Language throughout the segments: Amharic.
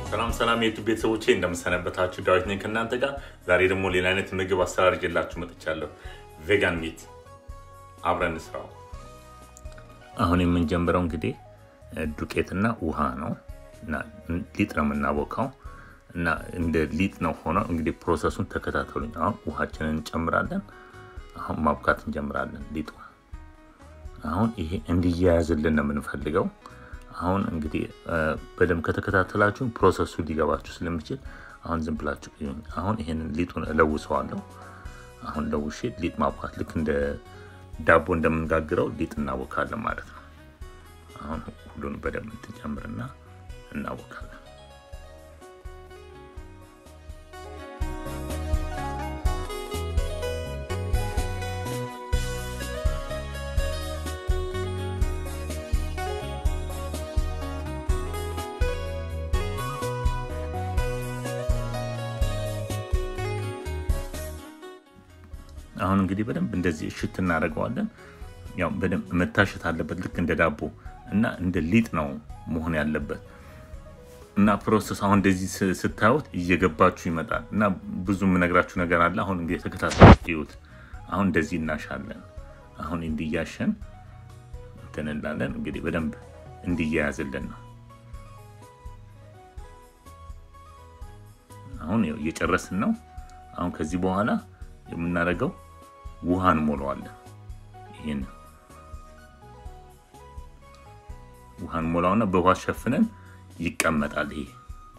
ሰላም ሰላም የዩቱብ ቤተሰቦቼ እንደምሰነበታችሁ፣ ዳዊት ነኝ ከእናንተ ጋር። ዛሬ ደግሞ ሌላ አይነት ምግብ አሰራር ይዤላችሁ መጥቻለሁ። ቬጋን ሚት አብረን እንስራው። አሁን የምንጀምረው እንግዲህ ዱቄትና ውሃ ነው እና ሊጥ ነው የምናቦካው እና እንደ ሊጥ ነው ሆኖ እንግዲህ ፕሮሰሱን ተከታተሉኝ። አሁን ውሃችንን እንጨምራለን። አሁን ማብካት እንጀምራለን ሊጡ። አሁን ይሄ እንዲያያዝልን ነው የምንፈልገው። አሁን እንግዲህ በደንብ ከተከታተላችሁ ፕሮሰሱ ሊገባችሁ ስለሚችል አሁን ዝም ብላችሁ ይሁን። አሁን ይሄንን ሊጡን እለውሰዋለሁ። አሁን ለውሼ ሊጥ ማብካት ልክ እንደ ዳቦ እንደምንጋግረው ሊጥ እናቦካለን ማለት ነው። አሁን ሁሉን በደንብ እንትጨምርና እናቦካለን። አሁን እንግዲህ በደንብ እንደዚህ እሽት እናደርገዋለን። ያው በደንብ መታሸት አለበት ልክ እንደ ዳቦ እና እንደ ሊጥ ነው መሆን ያለበት እና ፕሮሰስ አሁን እንደዚህ ስታዩት እየገባችሁ ይመጣል እና ብዙ የምነግራችሁ ነገር አለ። አሁን እንግዲህ የተከታተሉት ይዩት። አሁን እንደዚህ እናሻለን። አሁን እንዲያሸን እንትን እንላለን። እንግዲህ በደንብ እንዲያያዝልን ነው። አሁን እየጨረስን ነው። አሁን ከዚህ በኋላ የምናደርገው ውሃ እንሞላዋለን። ይህን ውሃ እንሞላውና በውሃ ሸፍነን ይቀመጣል። ይሄ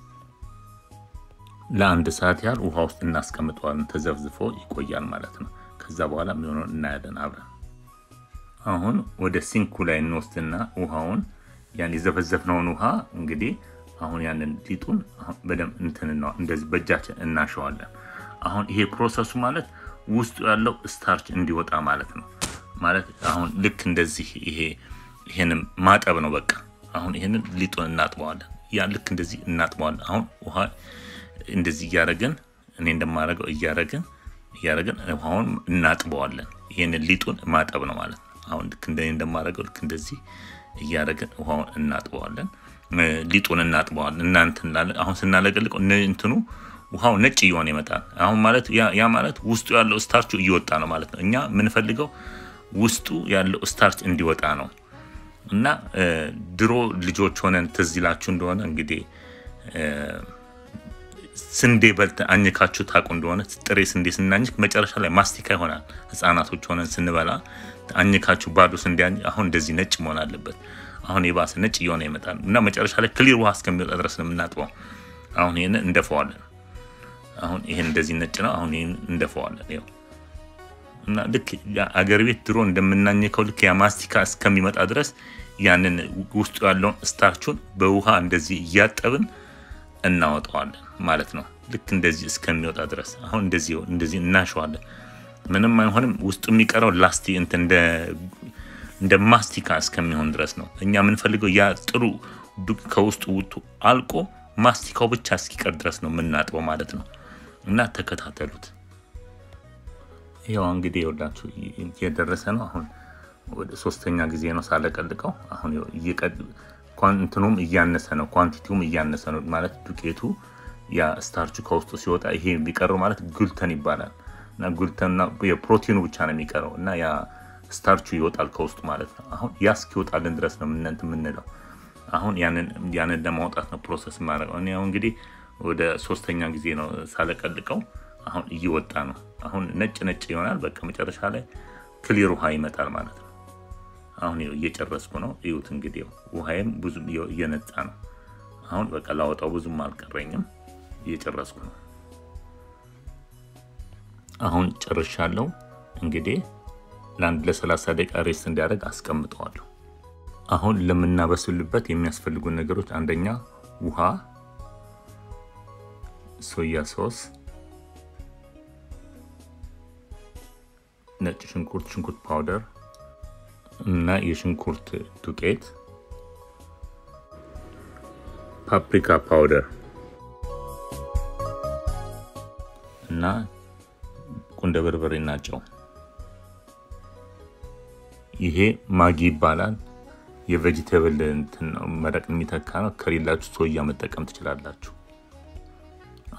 ለአንድ ሰዓት ያህል ውሃ ውስጥ እናስቀምጠዋለን። ተዘፍዝፎ ይቆያል ማለት ነው። ከዛ በኋላ የሚሆነው እናያለን አብረን። አሁን ወደ ሲንኩ ላይ እንወስድና ውሃውን ያን የዘፈዘፍነውን ውሃ እንግዲህ አሁን ያንን ሊጡን በደንብ እንትን እንደዚህ በእጃችን እናሸዋለን። አሁን ይሄ ፕሮሰሱ ማለት ውስጡ ያለው ስታርች እንዲወጣ ማለት ነው። ማለት አሁን ልክ እንደዚህ ይሄ ይሄንን ማጠብ ነው በቃ። አሁን ይሄንን ሊጡን እናጥበዋለን። ያ ልክ እንደዚህ እናጥበዋለን። አሁን ውሃ እንደዚህ እያደረግን እኔ እንደማደርገው እያደረግን እያደረግን ውሃውን እናጥበዋለን። ይሄንን ሊጡን ማጠብ ነው ማለት ነው። አሁን ልክ እንደ እንደማደርገው ልክ እንደዚህ እያደረግን ውሃውን እናጥበዋለን። ሊጡን እናጥበዋለን። እናንት እንላለን። አሁን ስናለቀልቀው እንትኑ ውሃው ነጭ እየሆነ ይመጣል። አሁን ማለት ያ ማለት ውስጡ ያለው ስታርቹ እየወጣ ነው ማለት ነው። እኛ የምንፈልገው ውስጡ ያለው ስታርች እንዲወጣ ነው እና ድሮ ልጆች ሆነን ትዝ ይላችሁ እንደሆነ እንግዲህ ስንዴ በልተን አኝካችሁ ታውቁ እንደሆነ ጥሬ ስንዴ ስናኝክ መጨረሻ ላይ ማስቲካ ይሆናል። ሕፃናቶች ሆነን ስንበላ አኝካችሁ ባዶ ስንዴ አሁን እንደዚህ ነጭ መሆን አለበት። አሁን የባሰ ነጭ እየሆነ ይመጣል እና መጨረሻ ላይ ክሊር ውሃ እስከሚወጣ ድረስ ነው የምናጥበው። አሁን ይህን እንደፈዋለን። አሁን ይሄን እንደዚህ ነጭ ነው። አሁን ይሄን እንደፈዋለን። ይኸው እና ልክ አገር ቤት ድሮ እንደምናኘከው ልክ ያ ማስቲካ እስከሚመጣ ድረስ ያንን ውስጡ ያለውን ስታርቹን በውሃ እንደዚህ እያጠብን እናወጣዋለን ማለት ነው። ልክ እንደዚህ እስከሚወጣ ድረስ አሁን እንደዚህ እንደዚህ እናሸዋለን። ምንም አይሆንም። ውስጡ የሚቀረው ላስቲ እንትን እንደ ማስቲካ እስከሚሆን ድረስ ነው። እኛ የምንፈልገው ያ ጥሩ ከውስጡ ውጡ አልቆ ማስቲካው ብቻ እስኪቀር ድረስ ነው የምናጥበው ማለት ነው። እና ተከታተሉት። ያው እንግዲህ የወላችሁ እየደረሰ ነው። አሁን ወደ ሶስተኛ ጊዜ ነው ሳለቀልቀው። አሁን እንትኑም እያነሰ ነው፣ ኳንቲቲውም እያነሰ ነው ማለት ዱቄቱ ያ ስታርቹ ከውስጡ ሲወጣ ይሄ የሚቀረው ማለት ጉልተን ይባላል። እና ጉልተንና የፕሮቲኑ ብቻ ነው የሚቀረው እና ያ ስታርቹ ይወጣል ከውስጡ ማለት ነው። አሁን ያ እስኪወጣልን ድረስ ነው ምንንት የምንለው አሁን ያንን ለማውጣት ነው ፕሮሰስ ማድረገው። እኔ አሁን እንግዲህ ወደ ሶስተኛ ጊዜ ነው ሳለቀልቀው። አሁን እየወጣ ነው። አሁን ነጭ ነጭ ይሆናል። በቃ መጨረሻ ላይ ክሊር ውሃ ይመጣል ማለት ነው። አሁን እየጨረስኩ ነው። እዩት እንግዲህ ውሃዬም ብዙ እየነጻ ነው። አሁን በቃ ላወጣው ብዙም አልቀረኝም። እየጨረስኩ ነው። አሁን ጨርሻለሁ። እንግዲህ ለአንድ ለሰላሳ ደቂቃ ሬስት እንዲያደርግ አስቀምጠዋለሁ። አሁን ለምናበስልበት የሚያስፈልጉን ነገሮች አንደኛ ውሃ፣ ሶያ ሶስ፣ ነጭ ሽንኩርት፣ ሽንኩርት ፓውደር እና የሽንኩርት ዱቄት፣ ፓፕሪካ ፓውደር እና ቁንደ በርበሬ እና ጨው። ይሄ ማጊ ይባላል። የቬጂቴብል እንትን ነው መረቅ የሚተካ ነው። ከሌላችሁ ሶያ መጠቀም ትችላላችሁ።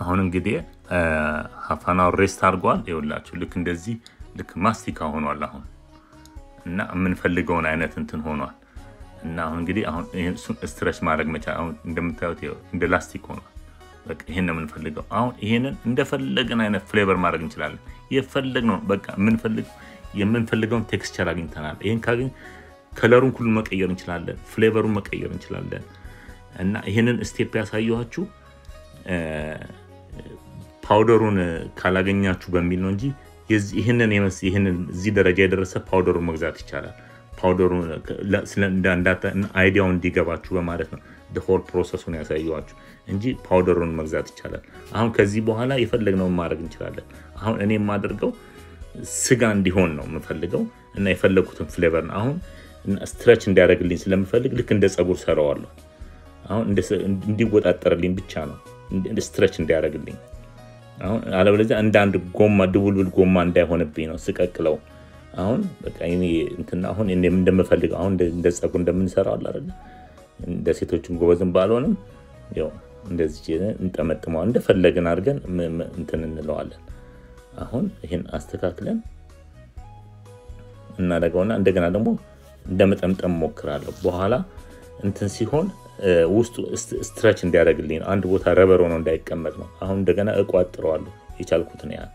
አሁን እንግዲህ ሀፋናው ሬስት አድርጓል። ይኸውላችሁ ልክ እንደዚህ ልክ ማስቲካ ሆኗል አሁን እና የምንፈልገውን አይነት እንትን ሆኗል። እና አሁን እንግዲህ አሁን እሱን ስትረች ማድረግ መቻል አሁን እንደምታዩት እንደ ላስቲክ ሆኗል። በቃ ይሄን ነው የምንፈልገው። አሁን ይሄንን እንደፈለግን አይነት ፍሌቨር ማድረግ እንችላለን። የፈለግነው በቃ የምንፈልግ የምንፈልገውን ቴክስቸር አግኝተናል። ይህን ካገኝ ከለሩን ሁሉ መቀየር እንችላለን፣ ፍሌቨሩን መቀየር እንችላለን። እና ይህንን ስቴፕ ያሳየኋችሁ ፓውደሩን ካላገኛችሁ በሚል ነው እንጂ ይህንን ይህንን እዚህ ደረጃ የደረሰ ፓውደሩን መግዛት ይቻላል። ፓውደሩን አይዲያው እንዲገባችሁ በማለት ነው ሆል ፕሮሰሱን ያሳየኋችሁ እንጂ ፓውደሩን መግዛት ይቻላል። አሁን ከዚህ በኋላ የፈለግነውን ማድረግ እንችላለን። አሁን እኔ የማደርገው ስጋ እንዲሆን ነው የምፈልገው እና የፈለግኩትን ፍሌቨር ነው አሁን ስትረች እንዲያደርግልኝ ስለምፈልግ ልክ እንደ ፀጉር ሰራዋለሁ። አሁን እንዲወጣጠርልኝ ብቻ ነው ስትረች እንዲያደርግልኝ። አሁን አለበለዚያ እንደ አንድ ጎማ ድቡልብል ጎማ እንዳይሆንብኝ ነው ስቀቅለው። አሁን በቃ እንትና አሁን እንደምፈልገው አሁን እንደ ፀጉር እንደምንሰራው አለ አይደል? እንደ ሴቶችን ጎበዝን ባልሆንም ያው እንደዚህ እንጠመጥመዋል እንደፈለግን አድርገን እንትን እንለዋለን። አሁን ይህን አስተካክለን እናደርገውና እንደገና ደግሞ እንደመጠምጠም ሞክራለሁ። በኋላ እንትን ሲሆን ውስጡ ስትረች እንዲያደርግልኝ ነው። አንድ ቦታ ረበር ሆኖ እንዳይቀመጥ ነው። አሁን እንደገና እቋጥረዋለሁ የቻልኩትን ያህል።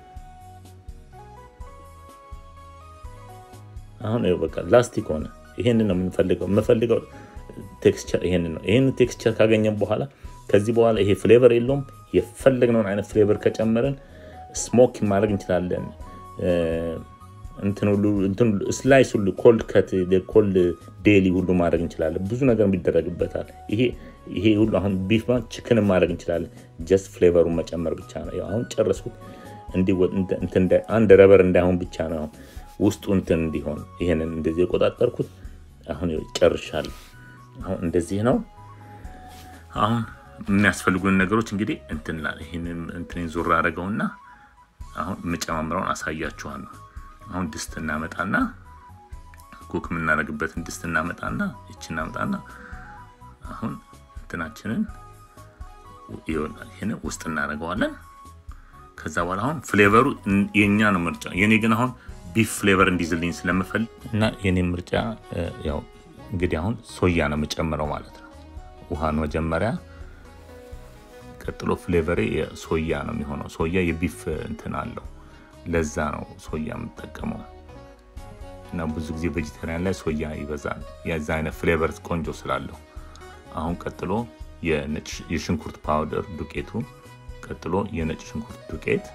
አሁን በቃ ላስቲክ ሆነ። ይሄንን ነው የምንፈልገው የምፈልገው ቴክስቸር ይሄንን ነው። ይሄን ቴክስቸር ካገኘን በኋላ ከዚህ በኋላ ይሄ ፍሌቨር የለውም። የፈለግነውን አይነት ፍሌቨር ከጨመርን ስሞክ ማድረግ እንችላለን። እንትን ሁሉ ስላይስ ሁሉ ኮልድ ከት ኮልድ ዴሊ ሁሉ ማድረግ እንችላለን። ብዙ ነገር ይደረግበታል። ይሄ ይሄ ሁሉ አሁን ቢፍ ችክን ማድረግ እንችላለን። ጀስት ፍሌቨሩን መጨመር ብቻ ነው። አሁን ጨረስኩት። አንድ ረበር እንዳይሆን ብቻ ነው ውስጡ እንትን እንዲሆን ይሄንን እንደዚህ የቆጣጠርኩት። አሁን ጨርሻለሁ። አሁን እንደዚህ ነው። አሁን የሚያስፈልጉን ነገሮች እንግዲህ እንትን ይህንን እንትን ዞር አደረገውና አሁን የምጨማምረውን አሳያችኋለሁ። አሁን ድስት እናመጣና ኩክ የምናደርግበትን ድስት እናመጣና ይቺ እናመጣና አሁን እንትናችንን ይሆናል ይህን ውስጥ እናደርገዋለን። ከዛ በኋላ አሁን ፍሌቨሩ የእኛ ነው ምርጫ። የኔ ግን አሁን ቢፍ ፍሌቨር እንዲዝልኝ ስለምፈልግ እና የኔ ምርጫ ያው እንግዲህ አሁን ሶያ ነው የምጨምረው ማለት ነው። ውሃን መጀመሪያ ቀጥሎ ፍሌቨሬ ሶያ ነው የሚሆነው። ሶያ የቢፍ እንትን አለው ለዛ ነው ሶያ የምጠቀመው እና ብዙ ጊዜ ቬጂቴሪያን ላይ ሶያ ይበዛል። የዛ አይነት ፍሌቨር ቆንጆ ስላለው አሁን ቀጥሎ የሽንኩርት ፓውደር ዱቄቱ፣ ቀጥሎ የነጭ ሽንኩርት ዱቄት፣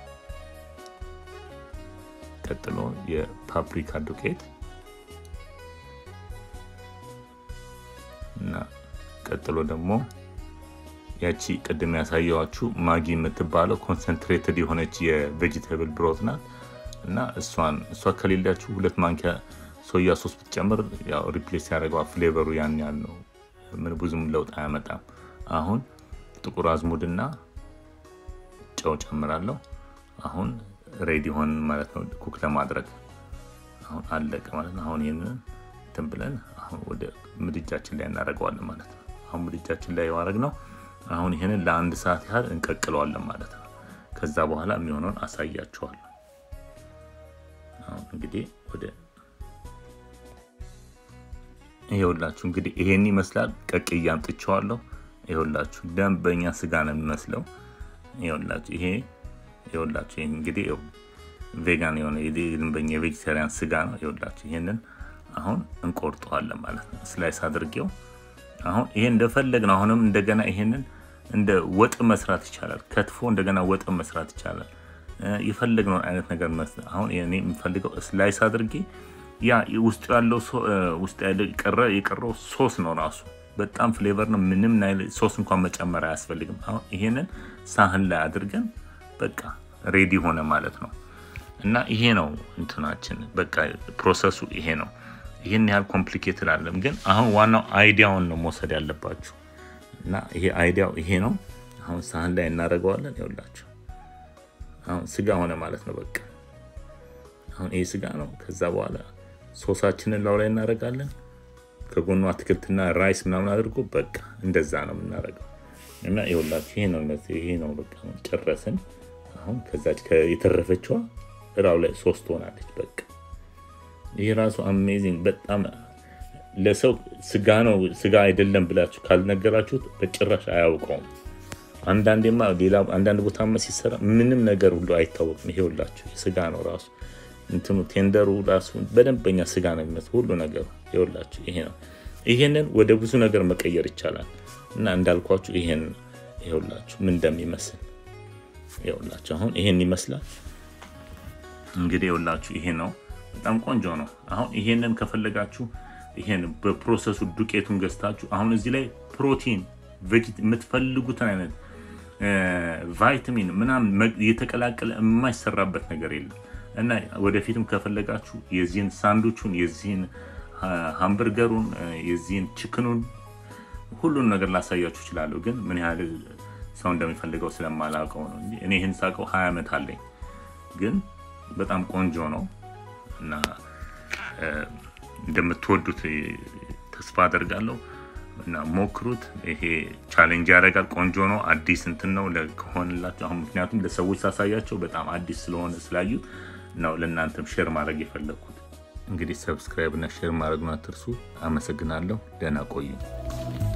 ቀጥሎ የፓፕሪካ ዱቄት እና ቀጥሎ ደግሞ ያቺ ቅድም ያሳየዋችሁ ማጊ የምትባለው ኮንሰንትሬትድ የሆነች የቬጂቴብል ብሮት ናት እና እሷን እሷ ከሌላችሁ ሁለት ማንኪያ ሶያ ሶስ ብትጨምር ያው ሪፕሌስ ያደርገዋል። ፍሌቨሩ ያን ያህል ነው፣ ምን ብዙም ለውጥ አያመጣም። አሁን ጥቁር አዝሙድና ጨው ጨምራለሁ። አሁን ሬዲ ሆን ማለት ነው ኩክ ለማድረግ አሁን አለቀ ማለት ነው። አሁን ይህንን እንትን ብለን አሁን ወደ ምድጃችን ላይ እናደርገዋለን ማለት ነው። አሁን ምድጃችን ላይ የማድረግ ነው። አሁን ይህንን ለአንድ ሰዓት ያህል እንቀቅለዋለን ማለት ነው። ከዛ በኋላ የሚሆነውን አሳያችኋለሁ። አሁን እንግዲህ ወደ ይኸውላችሁ እንግዲህ ይሄን ይመስላል። ቀቅዬ አምጥቼዋለሁ። ይኸውላችሁ ደንበኛ ስጋ ነው የሚመስለው። ይኸውላችሁ ይሄ ይኸውላችሁ ይሄ እንግዲህ ቬጋን የሆነ ደንበኛ የቬጌታሪያን ስጋ ነው። ይኸውላችሁ ይሄንን አሁን እንቆርጠዋለን ማለት ነው። ስላይስ አድርጌው አሁን ይሄ እንደፈለግ ነው። አሁንም እንደገና ይሄንን እንደ ወጥ መስራት ይቻላል። ከትፎ እንደገና ወጥ መስራት ይቻላል። የፈለግነውን አይነት ነገር መስራት አሁን እኔ የምፈልገው ስላይስ አድርጌ ያ ውስጡ ያለው ውስጡ ያለው የቀረው ሶስ ነው ራሱ በጣም ፍሌቨር ነው። ምንም ሶስ እንኳን መጨመር አያስፈልግም። አሁን ይሄንን ሳህን ላይ አድርገን በቃ ሬዲ ሆነ ማለት ነው። እና ይሄ ነው እንትናችን በቃ ፕሮሰሱ ይሄ ነው። ይህን ያህል ኮምፕሊኬትድ አለም፣ ግን አሁን ዋናው አይዲያውን ነው መውሰድ ያለባችሁ። እና ይሄ አይዲያው ይሄ ነው። አሁን ሳህን ላይ እናደርገዋለን። ይኸውላችሁ አሁን ስጋ ሆነ ማለት ነው። በቃ አሁን ይሄ ስጋ ነው። ከዛ በኋላ ሶሳችንን ላው ላይ እናደርጋለን። ከጎኑ አትክልትና ራይስ ምናምን አድርጎ በቃ እንደዛ ነው የምናደርገው። እና ይኸውላችሁ ይሄ ነው ይሄ ነው በቃ ጨረስን። አሁን ከዛች የተረፈችዋ እራው ላይ ሶስት ሆናለች። በቃ ይህ ራሱ አሜዚንግ በጣም ለሰው ስጋ ነው ስጋ አይደለም ብላችሁ ካልነገራችሁት በጭራሽ አያውቀውም። አንዳንዴማ ሌላ አንዳንድ ቦታማ ሲሰራ ምንም ነገር ሁሉ አይታወቅም። ይሄ ሁላችሁ ስጋ ነው ራሱ እንትኑ ቴንደሩ ራሱ በደንበኛ ስጋ ነው የሚመስል ሁሉ ነገሩ ይኸውላችሁ ይሄ ነው። ይሄንን ወደ ብዙ ነገር መቀየር ይቻላል እና እንዳልኳችሁ ይሄን ይኸውላችሁ ምን እንደሚመስል ይኸውላችሁ አሁን ይሄን ይመስላል። እንግዲህ ይኸውላችሁ ይሄ ነው። በጣም ቆንጆ ነው። አሁን ይሄንን ከፈለጋችሁ ይሄን በፕሮሰሱ ዱቄቱን ገዝታችሁ አሁን እዚህ ላይ ፕሮቲን የምትፈልጉትን አይነት ቫይታሚን ምናምን የተቀላቀለ የማይሰራበት ነገር የለም እና ወደፊትም ከፈለጋችሁ የዚህን ሳንዱቹን የዚህን ሃምበርገሩን የዚህን ችክኑን ሁሉን ነገር ላሳያችሁ እችላለሁ። ግን ምን ያህል ሰው እንደሚፈልገው ስለማላውቀው ነው እንጂ እኔ ይህን ሳውቀው ሀያ ዓመት አለኝ። ግን በጣም ቆንጆ ነው እና እንደምትወዱት ተስፋ አደርጋለሁ እና ሞክሩት። ይሄ ቻሌንጅ ያደርጋል። ቆንጆ ነው። አዲስ እንትን ነው ከሆንላቸው አሁን ምክንያቱም ለሰዎች ሳሳያቸው በጣም አዲስ ስለሆነ ስላዩት ነው ለእናንተም ሼር ማድረግ የፈለግኩት። እንግዲህ ሰብስክራይብ እና ሼር ማድረጉን አትርሱ። አመሰግናለሁ። ደህና ቆዩ።